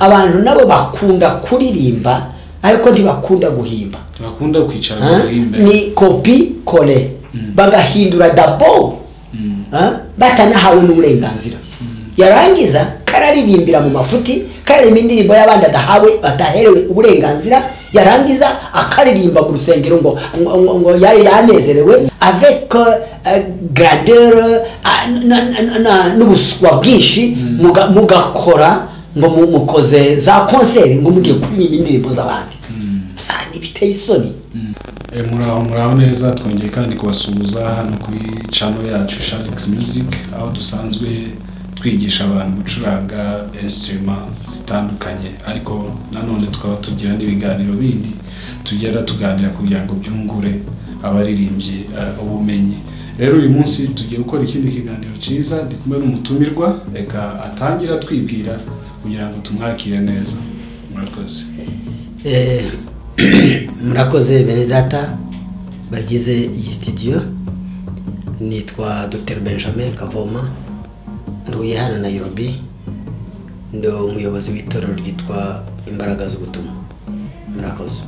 abantu nabo bakunda kuririmba ariko ntibakunda guhimba bakunda kwicara Ah, bagahimba ni kopi kole bagahindura dabo Mm. ah, batanahawe n'uburenganzira yarangiza kararirimbira mu mafuti karirimba indirimbo y'abandi adahawe ataherewe uburenganzira yarangiza akaririmba mu rusengero ngo ngo- ngo- ngo yari yanezerewe avec euh, grandeur ah, na- na- na- n'ubuswa bwinshi muga- mugakora ngo mu- mukoze za konseri ngo mugiye kuririmba indirimbo z'abandi sandi biteye isoni Eh, muraho muraho neza twongeye kandi kubasuhuza hano kuri channel yacu Shalix Music aho dusanzwe twigisha abantu gucuranga instrument zitandukanye ariko nanone tukaba tugira n'ibiganiro bindi tugera tuganira kugira ngo byungure abaririmbyi eh, ubumenyi rero uyu munsi tugiye gukora ikindi kiganiro cyiza ndi kumwe n'umutumirwa reka atangira twibwira kugira ngo tumwakire neza murakoze Eh, murakoze bene data bagize iyi sitidiyo nitwa dr benjamin kavoma ntuye hano nairobi ndi umuyobozi w'itorero ryitwa imbaraga z'ubutumwa murakoze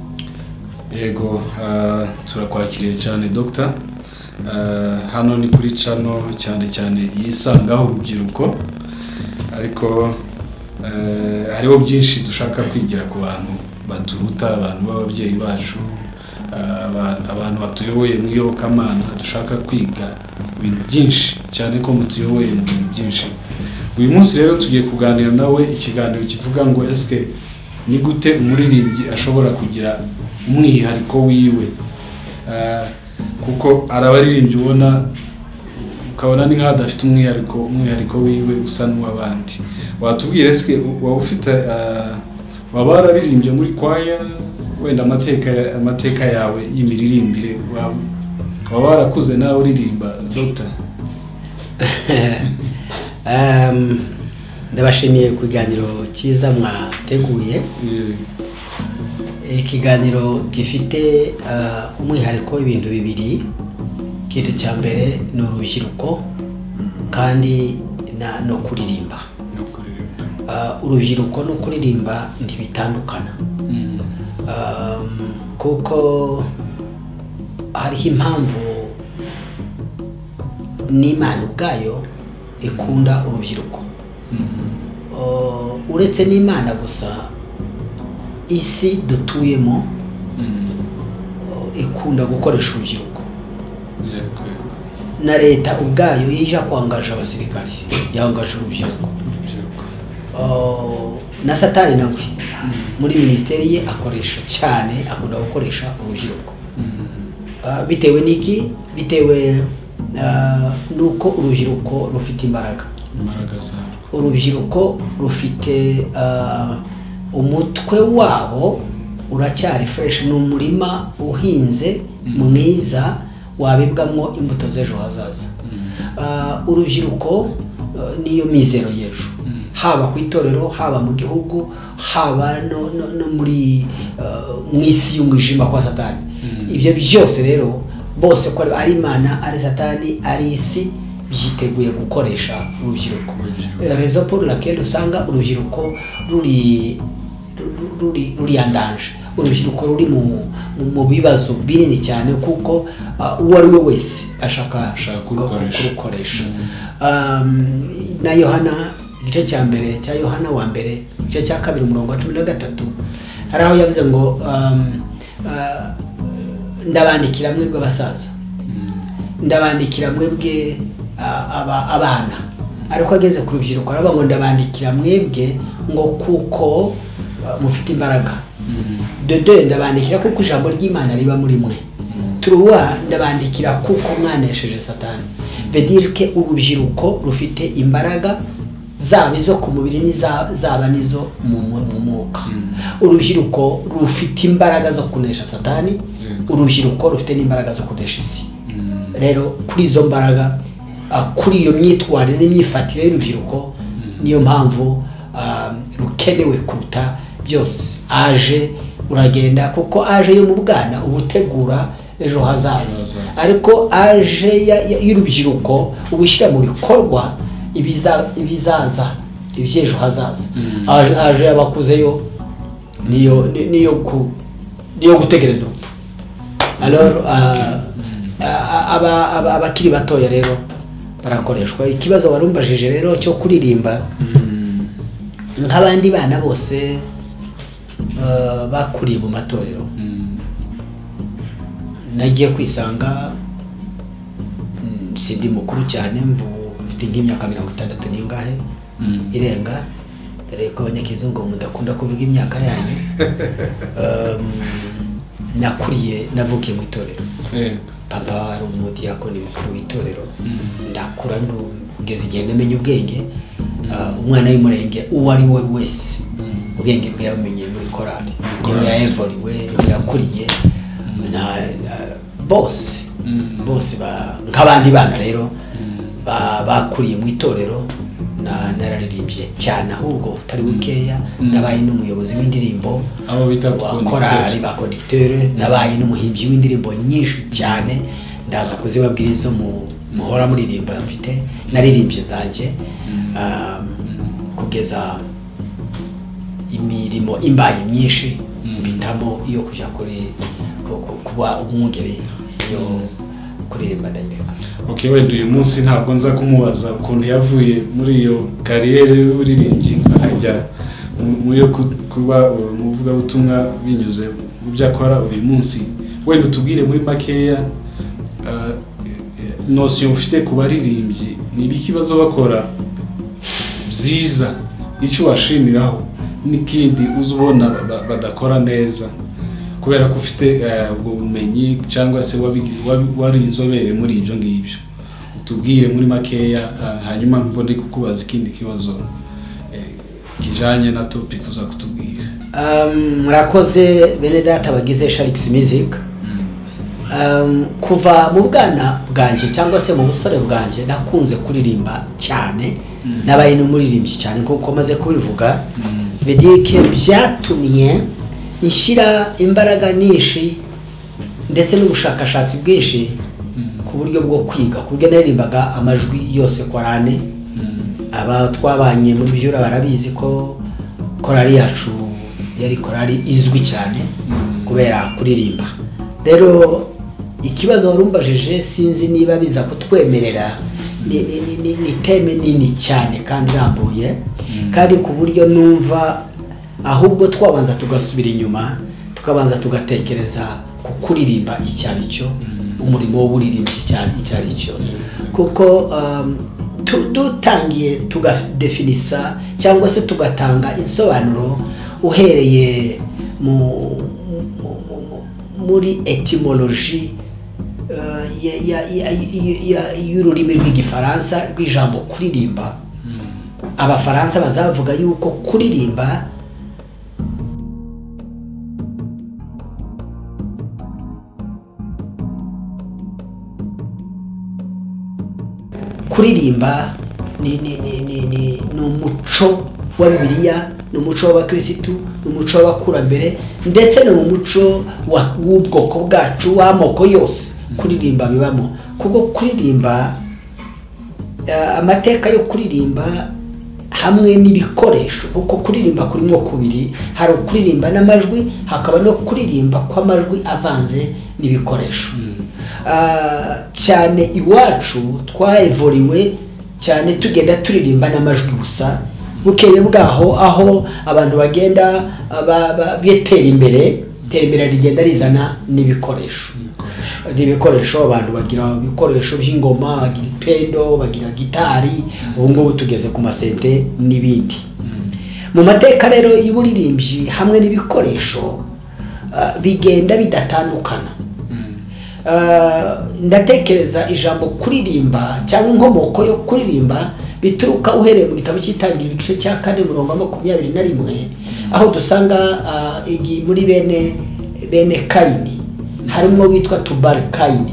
yego ah, turakwakiriye cyane dogita hano ni kuri cano cyane cyane yisangaho urubyiruko ariko eh, hariho byinshi dushaka kwigira ku bantu baturuta abantu b'ababyeyi bacu ah, aba- abantu batuyoboye mu iyobokamana dushaka kwiga ibintu byinshi cyane ko mutuyoboye mu bintu byinshi uyu munsi rero tugiye kuganira nawe ikiganiro kivuga ngo esike ni gute umuririmbyi ashobora kugira umwihariko wiwe Eh, kuko hari abaririmbyi ubona ukabona ni nk'aho adafite umwihariko umwihariko wiwe usa n'uw'abandi watubwira esike waba ufite eh, waba wararirimbye muri kwaya wenda amateka amateka yawe y'imiririmbire waba waba warakuze nawe uririmba dogita Em, ndabashimiye ku kiganiro cyiza mwateguye ikiganiro gifite eh, umwihariko w'ibintu bibiri ikintu cya mbere ni urubyiruko kandi na- no kuririmba no kuririmba Ah, urubyiruko no kuririmba ntibitandukana Um, kuko hariho impamvu n'imana ubwayo ikunda urubyiruko Oh, uretse n'imana gusa isi dutuyemo oh, ikunda gukoresha urubyiruko yego yego na leta ubwayo iyo ije kwangaje abasirikari yangaje urubyiruko urubyiruko Oh, na satani nawe muri minisiteri ye akoresha cyane akunda gukoresha urubyiruko Ah, bitewe n'iki bitewe ah, n'uko urubyiruko rufite imbaraga imbaraga zarwo urubyiruko rufite ah, umutwe wabo uracyari fresh ni umurima uhinze mwiza wabibwamo imbuto z'ejo hazaza Ah, urubyiruko eh, niyo mizero y'ejo haba ku itorero haba mu gihugu haba no, no, no muri eh, mu isi y'umwijima kwa satani ibyo byose rero bose ko ari imana ari satani ari isi byiteguye gukoresha urubyiruko Urubyiruko. Eh, rezo pour laquelle usanga urubyiruko ruri ru- ruri ruriyandanje urubyiruko ruri mu, mu- mu bibazo binini cyane kuko ah, uwo ari we wese ashaka Ashaka kurukoresha. kurukoresha. Um, na yohana igice cya mbere cya yohana wa mbere igice cya kabiri umurongo wa cumi na gatatu hari aho yavuze ngo um, ah, ndabandikira mwebwe abasaza ndabandikira mwebwe a- aba- abana ariko ageze ku rubyiruko aravuga ngo ndabandikira mwebwe ngo kuko uh, mufite imbaraga dodo ndabandikira kuko ijambo ry'imana riba muri mwe turuwa ndabandikira kuko mwanesheje satani vedirike urubyiruko rufite imbaraga zaba izo ku mubiri n'iza- zaba n'izo mu mu- mu mwuka urubyiruko rufite imbaraga zo kunesha satani Yego. urubyiruko rufite n'imbaraga zo kunesha isi rero kuri izo mbaraga ah, kuri iyo myitwarire n'imyifatire y'urubyiruko niyo mpamvu ah, rukenewe kuruta byose aje uragenda kuko aje yo mu bwana uba utegura ejo hazaza Ejo hazaza. ariko aje ya- ya- y'urubyiruko uba ushyira mu bikorwa ibiza- ibizaza iby'ejo hazaza Mm. Aje- aje y'abakuzeyo niyo ni- niyo ku niyo gutegereza urupfu alors ah, ah, aba- aba- abakiri batoya rero barakoreshwa ikibazo warumbajije rero cyo kuririmba nk'abandi bana bose eh, bakuriye mu matorero nagiye kwisanga mm, sindi mukuru cyane mvu- mfite nk'imyaka mirongo itandatu n'ingahe irenga dore ko abanyakizungu mudakunda kuvuga imyaka yanyu Um, nakuriye navukiye mu itorero papa ari umudiyakoni mukuru w'itorero ndakura ndu- kugeza igihe ndamenya ubwenge Uh, umwana w'umurenge uwo ari we wese ubwenge bwe yamenye muri korali niyo Korali. yayevuriwe niyo yakuriye na uh, bose bose ba- nk'abandi bana rero ba- bakuriye mu itorero na- nararirimbye cyane ahubwo utari bukeya Mm. nabaye n'umuyobozi w'indirimbo abo bita wa korali ba conducteur nabaye n'umuhimbyi w'indirimbo nyinshi cyane ndaza kuzibabwira izo mu- muhora muririmba mfite naririmbye zanjye Mm. um, Mm. kugeza imirimo imbaye myinshi Mm. mpitamo iyo kujya kuri ku- ku- kuba umwungeri yo kuririmba ndayireka okay wenda uyu munsi ntabwo nza kumubaza ukuntu yavuye muri iyo kariyeri y'uburirimbyi akajya mu- mu yo ku- kuba umuvugabutumwa binyuze mu byo akora uyu munsi wenda utubwire muri makeya ah, eh, nosiyo mfite ku baririmbyi ni ibibazo bakora byiza icyo washimiraho n'ikindi uzi ubona ba- badakora neza kubera ko ufite eh, ubwo bumenyi cyangwa se wabigize- wabi- wari inzobere muri ibyo ngibyo utubwire muri makeya eh, hanyuma mbone kukubaza ikindi kibazo eh, kijanye na topic uza kutubwira Um, murakoze bene data bagize sharikisi music um, kuva mu bwana bwanjye cyangwa se mu busore bwanjye nakunze kuririmba cyane Mm. nabaye n'umuririmbyi cyane nk'uko maze kubivuga Mm. vedike byatumye nshyira imbaraga nyinshi ndetse n'ubushakashatsi bwinshi Mm. ku buryo bwo kwiga ku buryo naririmbaga amajwi yose korane Mm. aba twabanye muri byura barabizi ko korari yacu yari korari izwi cyane Mm. kubera kuririmba rero ikibazo warumbajije sinzi niba biza kutwemerera ni, ni, ni, ni, ni teme nini cyane kandi irambuye Mm. kandi ku buryo numva ahubwo twabanza tugasubira inyuma tukabanza tugatekereza ku kuririmba icyo ari cyo Mm. umurimo w'uburirimbyi cyane icyo ari cyo Mm. kuko um, tu- dutangiye tugadefinisa cyangwa se tugatanga insobanuro uhereye mu, mu- mu- mu- muri etimoloji uh, ya- ya- ya- ya- ya- y'ururimi rw'igifaransa rw'ijambo kuririmba Mm. abafaransa bazavuga yuko kuririmba kuririmba ni, ni, ni, ni, ni, ni umuco wa bibiliya ni umuco w'abakirisitu ni umuco w'abakurambere ndetse ni umuco wa- w'ubwoko bwacu w'amoko yose kuririmba bibamo kubwo kuririmba eh, amateka yo kuririmba hamwe n'ibikoresho kuko kuririmba kurimo kubiri hari ukuririmba n'amajwi hakaba no kuririmba kw'amajwi avanze n'ibikoresho Ah, cyane iwacu twayivuriwe cyane tugenda turirimba n'amajwi gusa bukeye bwaho aho abantu bagenda ba- ba- bitera imbere iterambere rigenda rizana n'ibikoresho Ibikoresho. ni ibikoresho abantu bagira ibikoresho by'ingoma bagira ipendo bagira gitari ubu ngubu tugeze ku masente n'ibindi Mm. mu mateka rero y'uburirimbyi hamwe n'ibikoresho ah, bigenda bidatandukana Mm. Ah, ndatekereza ijambo kuririmba cyangwa inkomoko yo kuririmba bituruka uhereye mu gitabo cy'itangiriro igice cya kane umurongo wa makumyabiri na rimwe aho dusanga ah, igi- muri bene bene kayini harimo witwa tubari kayini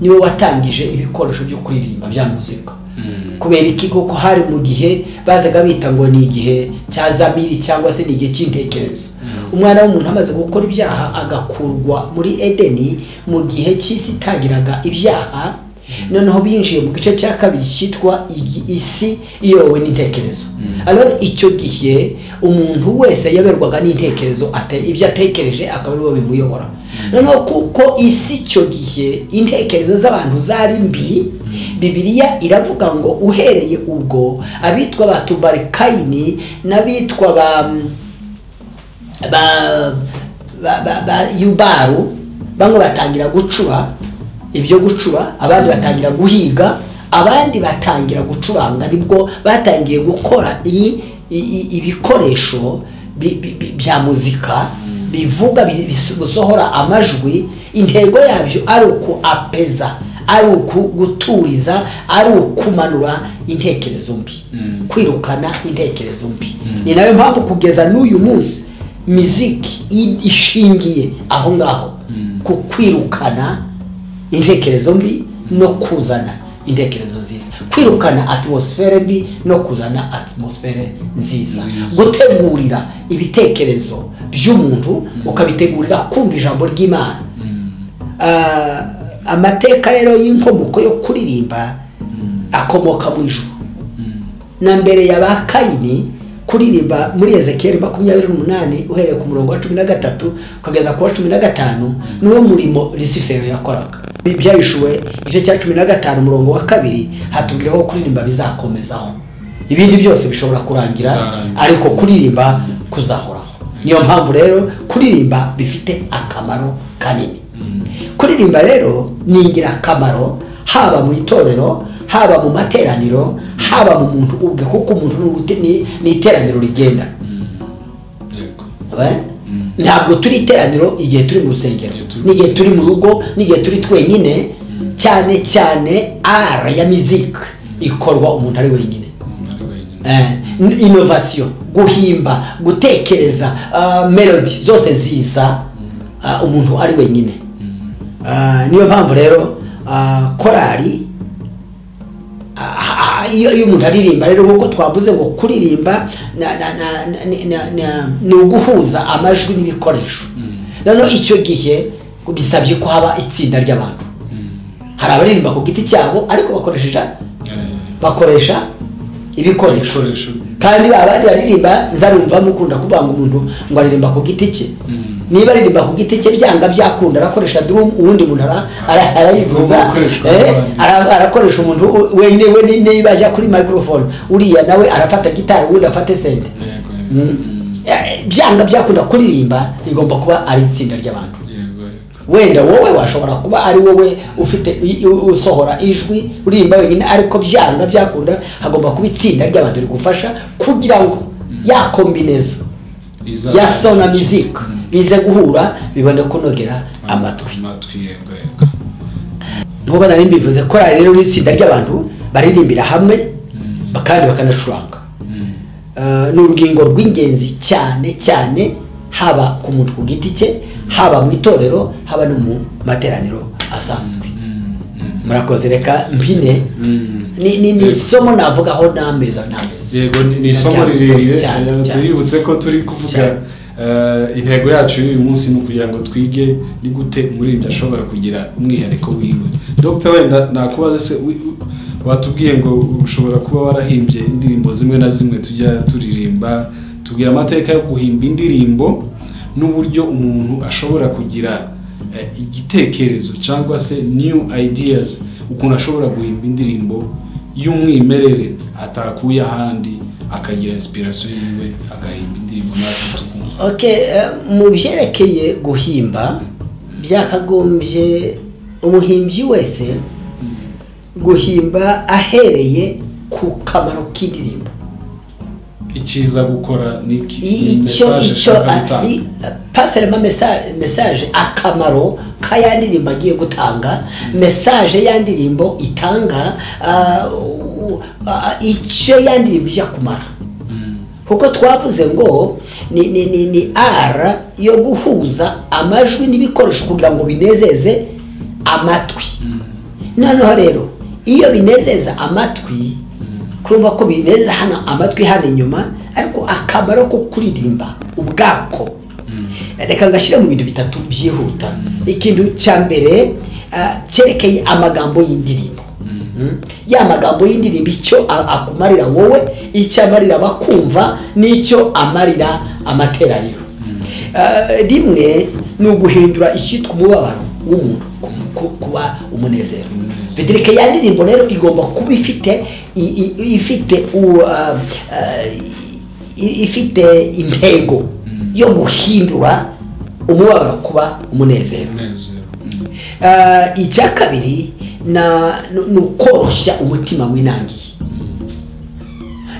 niwe watangije ibikoresho byo kuririmba bya muzika Mm. kubera iki kuko hari mu gihe bazaga bita ngo ni igihe cya zamiri cyangwa se ni igihe cy'intekerezo umwana w'umuntu amaze gukora ibyaha agakurwa muri edeni mu gihe cy'isi itagiraga ibyaha noneho binjiye mu gice cya kabiri cyitwa igi- isi iyobowe n'intekerezo alors icyo gihe umuntu wese yaberwaga n'intekerezo ate- ibyo atekereje akaba ariwe bimuyobora noneho kuko isi icyo gihe intekerezo z'abantu zari mbi bibiliya iravuga ngo uhereye ubwo abitwa ba tubarikayini n'abitwa ba ba ba ba, ba yubaru bamwe batangira gucura ibyo gucura abandi batangira guhiga abandi batangira gucuranga nibwo batangiye gukora i- i- i- ibikoresho bi- bi- bi- bya muzika bivuga bi- bis- bisohora amajwi intego yabyo ari uku apeza ari uku guturiza ari ukumanura intekerezo mbi Mm. kwirukana intekerezo mbi Mm. ni nayo mpamvu kugeza n'uyu munsi miziki i- ishingiye aho ngaho Mm. ku kwirukana intekerezo mbi no kuzana intekerezo nziza kwirukana atmosfere mbi no kuzana atmosfere nziza Nziza. gutegurira ibitekerezo by'umuntu ukabitegurira kumva ijambo ry'imana Ah, amateka rero y'inkomoko yo kuririmba akomoka mu ijuru na mbere ya ba kayini kuririmba muri ezekiyeli makumyabiri n'umunani uhereye ku murongo wa cumi na gatatu ukageza ku wa cumi na gatanu niwo murimo risifero yakoraga byahishuwe igice cya cumi na gatanu umurongo wa kabiri hatubwira ko kuririmba bizakomezaho ibindi byose bishobora kurangira Bizarangira. ariko kuririmba kuzahoraho niyo mpamvu rero kuririmba bifite akamaro kanini kuririmba rero ni ingirakamaro haba mu itorero haba mu materaniro haba mu muntu ubwe kuko umuntu ni urute- ni ni iteraniro rigenda Eh? Mm. ntabwo turi iteraniro igihe turi mu rusengero Igihe turi mu n'igihe turi mu rugo n'igihe turi twenyine cyane cyane ara ya miziki ikorwa umuntu ari wenyine eh, innovation guhimba gutekereza ah, melody zose nziza ah, umuntu ari wenyine Ah, niyo mpamvu rero ah, korali ah, ah, iyo iyo umuntu aririmba rero nk'uko twavuze ngo kuririmba na- na- na- na- ni- na- na- ni uguhuza amajwi n'ibikoresho noneho icyo gihe bisabye ko haba itsinda ry'abantu hari abaririmba ku giti cyabo ariko bakoresheje bakoresha ibikoresho ibikoresho kandi abandi baririmba nzarumva mukunda kuvuga ngo umuntu ngo aririmba ku giti cye Mm. niba aririmba ku giti cye byanga byakunda arakoresha drum uwundi muntu ara- ara- arayivuza Ubu gukoreshwa eh, n'abandi. ara- arakoresha umuntu u- wenyine we ni- niba ajya kuri microphone uriya nawe arafata gitari uwundi afate sente yego Mm. Eh, byanga byakunda kuririmba bigomba kuba ari itsinda ry'abantu yego yego wenda wowe washobora kuba ari wowe ufite i- u- usohora ijwi uririmba wenyine ariko byanga byakunda hagomba kuba itsinda ry'abantu rigufasha kugira ngo ya kombinezo Iza- ya sona miziki Mm. bize guhura bibone kunogera amatwi amatwi yego yego nk'uko nari mbivuze korali rero ni itsinda ry'abantu baririmbira hamwe kandi bakanacuranga Mm. Eh, ni urugingo rw'ingenzi cyane cyane haba ku muntu ku giti cye haba mu itorero haba no mu materaniro asanzwe Mm. Mm. murakoze reka mpine Mm. ni ni ni isomo navugaho n'amezi n'amezi yego ni ni isomo Cyane, rirerire cyane, eh, cyane. tuributse ko turi kuvuga Cyane. eh, intego yacu y'uyu munsi ni ukugira ngo twige ni gute umuririmbyi ashobora kugira umwihariko wiwe dogita wenda nakubaza se wi- wi- watubwiye ngo ushobora kuba warahimbye indirimbo zimwe na zimwe tujya turirimba tubwira amateka yo guhimba indirimbo n'uburyo umuntu ashobora kugira eh, igitekerezo cyangwa se new ideas ukuntu ashobora guhimba indirimbo y'umwimerere atakuye ahandi akagira inspiration yiwe agahimba indirimbo natwe tukumva okay eh, mu byerekeye guhimba byakagombye umuhimbyi wese guhimba ahereye ku kamaro k'indirimbo icyiza gukora ni iki Ni icyo message icyo ashaka gutanga. pasirema mesaje akamaro ka ya ndirimbo agiye gutanga mesaje ya ndirimbo itanga ah, u- ah, icyo ya ndirimbo ijya kumara Mm, kuko twavuze ngo ni ni ni ni ara yo guhuza amajwi n'ibikoresho kugira ngo binezeze amatwi noneho rero iyo binezeza amatwi kurumva ko binezeza hano amatwi hano inyuma ariko akamaro ko kuririmba ubwako reka ngashyire mu bintu bitatu byihuta ikintu cya mbere ah, cyerekeye amagambo y'indirimbo Mm. ya magambo y'indirimbo icyo a- akumarira wowe icyo amarira abakumva n'icyo amarira amateraniro Ah, rimwe ni uguhindura icyitwa umubabaro w'umuntu ku- ku- kuba umunezero Umunezero. bedirike ya ndirimbo rero igomba kuba ifite i- i- ifite u- ah, ah, i- ifite intego yo guhindura umubabaro kuba umunezero umunezero Ah, icya kabiri na- ni ni ukoroshya umutima winangiye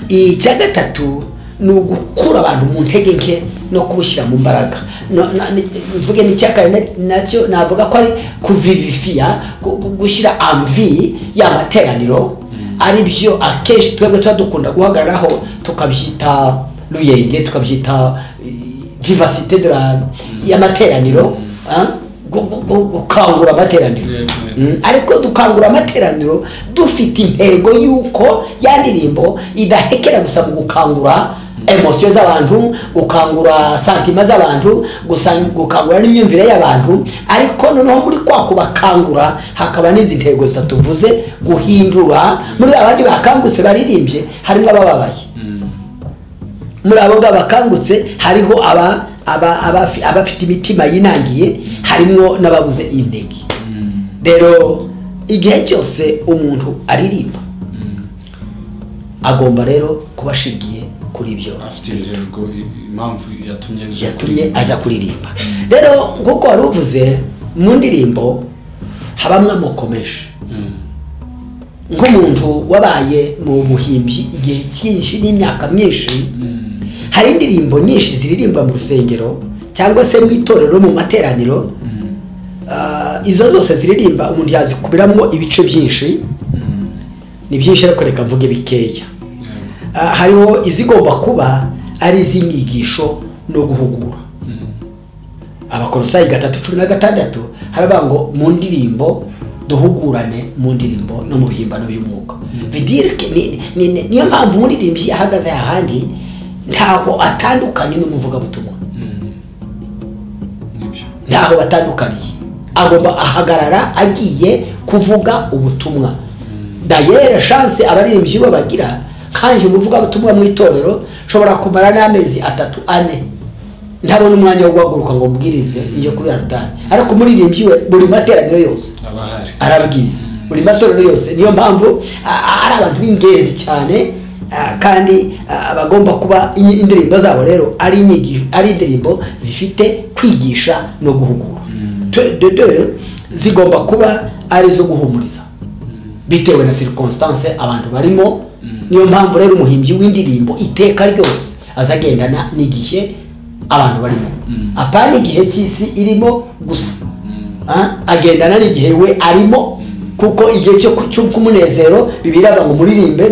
icya gatatu ni ugukura abantu mu ntege nke no kubushyira mu mbaraga No- na- ni- mvuge n'icya kane nacyo navuga ko ari kuvivifiya gu- gu- gushyira amvi ya materaniro ari byo akenshi twebwe tuba dukunda guhagararaho tukabyita ruyenge tukabyita eh, diversite de la- y'amateraniro ah, gu- gu- gu- gukangura amateraniro Yego, yego. Mm, ariko dukangura amateraniro dufite intego y'uko ya ndirimbo idahekera gusa mu gukangura emosiyo z'abantu gukangura santima z'abantu gusa- gukangura n'imyumvire y'abantu ariko noneho muri kwa kubakangura hakaba n'izi ntego zitatuvuze guhindura muri abandi bakangutse baririmbye harimo abababaye muri abo ngabo bakangutse hariho aba aba- abafi- abafite imitima yinangiye harimo n'ababuze intege rero igihe cyose umuntu aririmba agomba rero kuba ashingiye kuri ibyo afite bintu intego i- impamvu yatumye aje yatumye kuririmba. aza kuririmba rero nk'uko wari uvuze mu ndirimbo habamo amoko menshi Mm. nk'umuntu wabaye mu buhimbyi igihe cyinshi n'imyaka myinshi Mm. hari indirimbo nyinshi ziririmba mu rusengero cyangwa se mu itorero mu materaniro Mm. Ah, izo zose ziririmba umuntu yazikubiramo ibice byinshi Mm. ni byinshi ariko reka mvuge bikeya Yego. Ah, hariho izigomba kuba ari iz'inyigisho no guhugura Mm. abakorosayi gatatu cumi na gatandatu haravuga ngo mu ndirimbo duhugurane mu ndirimbo no mu bihimbano by'umwuka vidire ni- ni- ni- niyo mpamvu umuririmbyi ahagaze ahandi ntaho atandukanye n'umuvugabutumwa Mm. Nibyo. ntaho batandukaniye agomba ahagarara agiye kuvuga ubutumwa dayere shanse abaririmbyi bo bagira kandi umuvugabutumwa mu itorero nshobora kumara n'amezi atatu ane ntabona umwanya wo guhaguruka ngo mbwirize njye kuri alutari ariko umuririmbyi we buri materaniro yose aba ahari arabwiriza buri matorero yose niyo mpamvu a- a- ari abantu b'ingenzi cyane a, kandi a, bagomba kuba inyi- indirimbo zabo rero ari inyigisho ari indirimbo zifite kwigisha no guhugura Te- de- de- zigomba kuba ari izo guhumuriza bitewe na circonstance abantu barimo niyo mpamvu rero umuhimbyi w'indirimbo iteka ryose azagendana n'igihe abantu barimo apana igihe cy'isi irimo gusa Ah, agendana n'igihe we arimo kuko igihe cyo ku- cyo- cy'umunezero bibiraga ngo muririmbe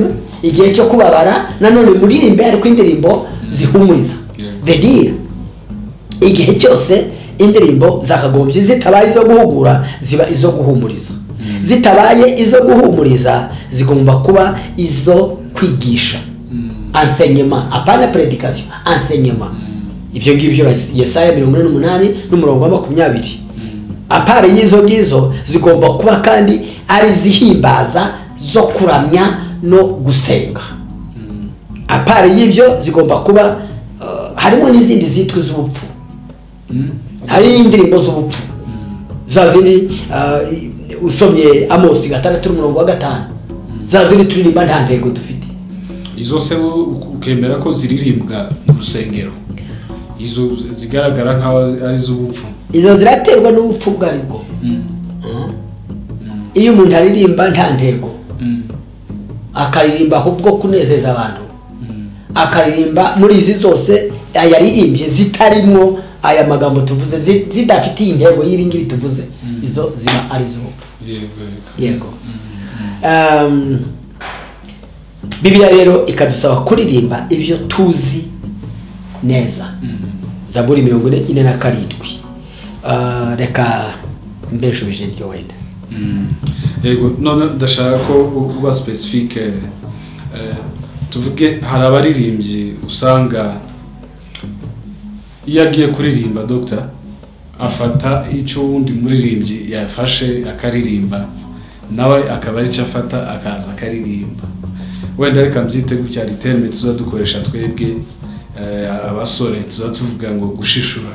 igihe cyo kubabara nanone muririmbe ariko indirimbo zihumuriza Yego. vedira igihe cyose indirimbo zakagombye zitabaye izo guhugura ziba izo guhumuriza zitabaye izo guhumuriza zigomba kuba izo kwigisha enseignement apana predication enseignement ibyo ngibyo ura- yesaya mirongo ine n'umunani n'umurongo wa makumyabiri apara y'izo ngizo zigomba kuba kandi ari izihimbaza zo kuramya no gusenga apara y'ibyo zigomba kuba eh, harimo n'izindi zitwa iz'ubupfu hari indirimbo z'ubupfu za zindi eh, usomye amosi gatandatu n'umurongo wa gatanu za zindi turirimba nta ntego dufite izo se bo ukemera ko ziririmbwa mu rusengero izo zigaragara nk'aho ari iz'ubupfu izo ziraterwa n'ubupfu ubwo ari bwo iyo umuntu aririmba nta ntego akaririmba ahubwo kunezeza abantu akaririmba muri izi zose ayaririmbye zitarimo aya magambo tuvuze zi- zidafitiye intego y'ibi ngibi tuvuze izo ziba ari zo yego yego Um, bibiliya rero ikadusaba kuririmba ibyo tuzi neza zaburi mirongo ine ine na karindwi Ah, reka mbeshubije ryo wenda yego none ndashaka ko u- uba specific eh, eh, tuvuge hari abaririmbyi usanga iyo agiye kuririmba dogita afata icyo uwundi muririmbyi yafashe akaririmba nawe akaba ari cyo afata akaza akaririmba wenda reka mbyite gutya hari terime tuzajya dukoresha twebwe eh, abasore tuzajya tuvuga ngo gushishura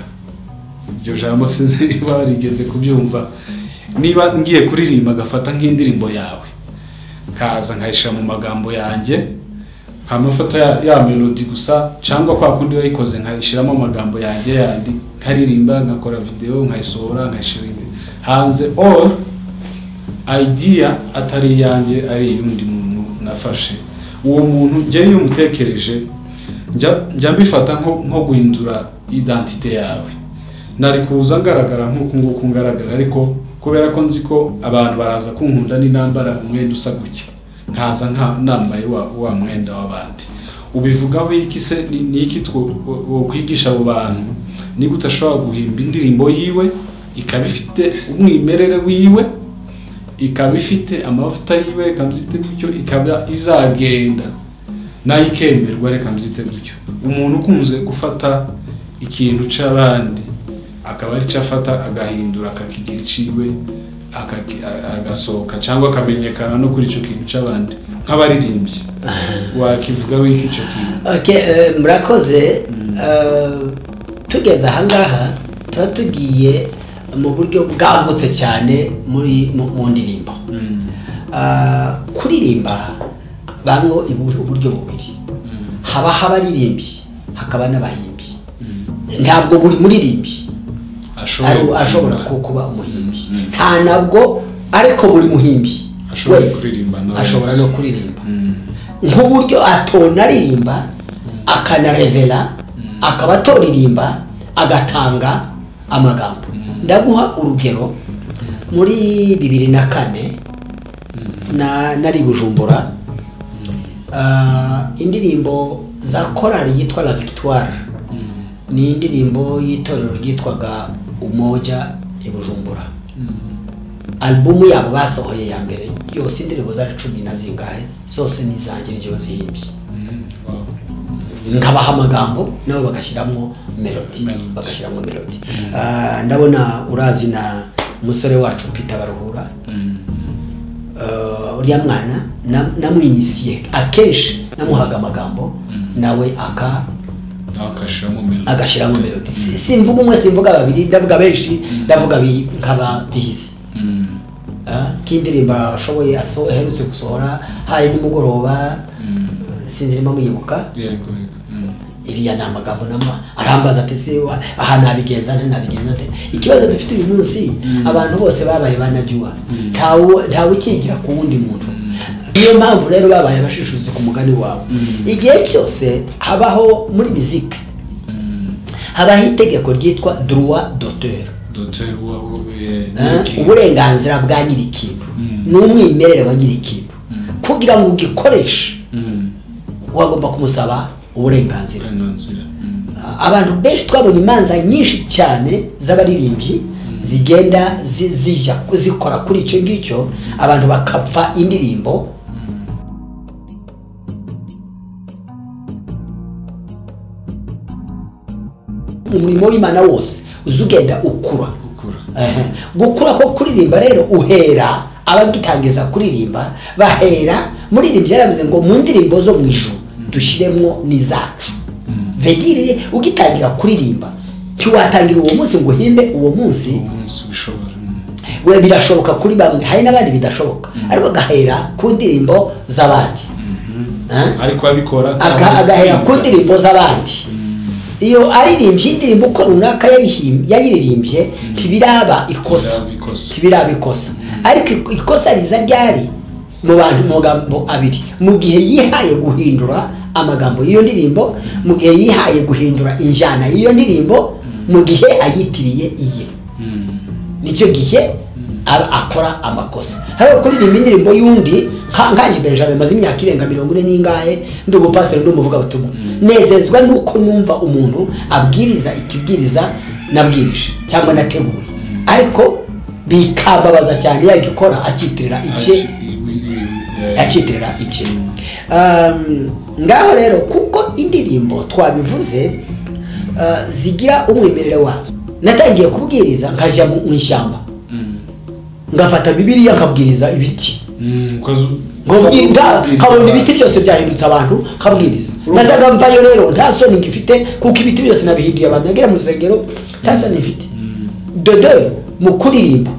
iryo jambo sinzi niba warigeze kubyumva niba ngiye kuririmba agafata nk'indirimbo yawe nkaza nkayishyira mu magambo yanjye nta mafoto ya, ya melody gusa cyangwa kwa kundi wayikoze nkayishyiramo amagambo yanjye yandi nkaririmba nkakora videwo nkayisohora nkayishyira hanze all idea atari iyanjye ari iy'undi muntu nafashe uwo muntu njye iyo umutekereje njya- njya mbifata nko nko guhindura identite yawe nari kuza ngaragara nk'uku nguku ngaragara ariko kubera ko nzi ko abantu baraza kunkunda n'intambara umwenda usa gutya nkaza nka nambaye wa, wa mwenda w'abandi ubivugaho iki se ni ni iki two- wo- wokwigisha abo bantu ni gute ashobora guhimba indirimbo yiwe ikaba ifite umwimerere wiwe ikaba ifite amavuta yiwe reka mbyite gutyo ikaba izagenda nayo ikemerwa reka mbyite gutyo umuntu ukunze gufata ikintu cy'abandi akaba ari cyo afata agahindura akakigira iciwe akaki- a- agasohoka cyangwa akamenyekana no kuri icyo kintu cy'abandi nk'abaririmbyi wakivugaho iki icyo kintu Okay, eh, murakoze Eh, tugeze ahangaha tuba tugiye mu buryo bwagutse cyane muri mu mu ndirimbo Mm, Ah, kuririmba bamwo ibu- uburyo bubiri mm, haba abaririmbyi hakaba n'abahimbyi mm. ntabwo buri muririmbyi Ashobora ari- ashobora ku- kuririmba. kuba umuhimbyi Mm. nta nabwo ariko buri muhimbyi Ashobora kuririmba nawe ashobora wese. no kuririmba Mm, nk'uburyo atona aririmba akanarevera Mm. akaba atoririmba agatanga amagambo Mm. ndaguha urugero muri bibiri na kane mm, na nari bujumbura ah, indirimbo za korali yitwa la victoire mm, ni indirimbo y'itorero ryitwaga umoja i bujumbura mm. alubumu yabo basohoye ya mbere yose indirimbo zari cumi na zingahe zose ni izanjye ryo zihimbye nkabaha amagambo nabo bagashyiramo melodi Melody. bagashyiramo melodi Ah, ndabona urazi na umusore wacu pita baruhura Ah, uriya mwana na- namwinisiye akenshi namuhaga amagambo Mm. nawe aka akashiramo melodi agashyiramo melodi Si- simvuga umwe simvuga babiri ndavuga benshi ndavuga bi- nkaba bizi Mm, Ah, k'indirimbo ashoboye aso- aherutse gusohora hari nimugoroba mm. sinzi niba muyibuka yego yego Mm, iriya ni amagambo nama arambaza ati se wa- aha nabigenza nte nabigenza nte ikibazo dufite uyu munsi Mm. abantu bose babaye banajyuha Mm. ntawe ntawe ukigira ku wundi muntu niyo mpamvu rero babaye bashishuze ku mugani wawe Mm. igihe cyose habaho muri miziki mm. habaho itegeko ryitwa droit d'auteur Docteur Wawo, eh, Ah, Niki. uburenganzira bwa nyir'ikintu Mm. n'umwimerere wa nyir'ikintu Mm. kugira ngo ugikoreshe Mm, wagomba kumusaba uburenganzira uburenganzira. Mm, abantu benshi twabonye imanza nyinshi cyane z'abaririmbyi zigenda zi- zijya zikora kuri icyo ngicyo abantu bakapfa indirimbo umurimo w'imana wose uza ugenda ukura gukura. Ehe. gukura ko kuririmba rero uhera abagitangiza kuririmba bahera muririmbyi yaravuze ngo mu ndirimbo zo mu ijuru dushyiremo n'izacu Mm, vedire ugitangira kuririmba ntiwatangira uwo munsi ngo uhimbe uwo munsi umunsi ubishobora. Mm, we birashoboka kuri bamwe hari n'abandi bidashoboka ariko agahera ku ndirimbo z'abandi mhm. Eh? ariko abikora Aga- agahera ku ndirimbo z'abandi iyo aririmbye indirimbo uko runaka yayihim- yayiririmbye ntibiraba ikosa ikosa ntibiraba ikosa ariko ik- ikosa riza ryari mu bantu mu magambo abiri mu gihe yihaye guhindura amagambo y'iyo ndirimbo mu gihe yihaye guhindura injyana y'iyo ndirimbo mu gihe ayitiriye iye Mm, nicyo gihe aba akora amakosa hariho kuririmba indirimbo y'undi nka- nkaje benjamin maze imyaka irenga mirongo ine n'ingahe ndi umupasiteri ndi umuvugabutumwa nezezwa n'uko numva umuntu abwiriza ikibwiriza nabwirije cyangwa nateguye ariko bikambabaza cyane yagikora akitirira icye aci- iwi- iwi- eh, yakitirira iki Um, ngaho rero kuko indirimbo twabivuze uh, zigira umwimerere wazo natangiye kubwiriza nkajya mu mu ishyamba Mm, ngafata bibiriya nkabwiriza ibiti nkabona ibiti byose byahindutse abantu nkabwiriza nazaga mvayo rero nta soni ngifite kuko ibiti byose nabihinduye abantu nagera mu rusengero nta soni mfite dodo mu kuririmba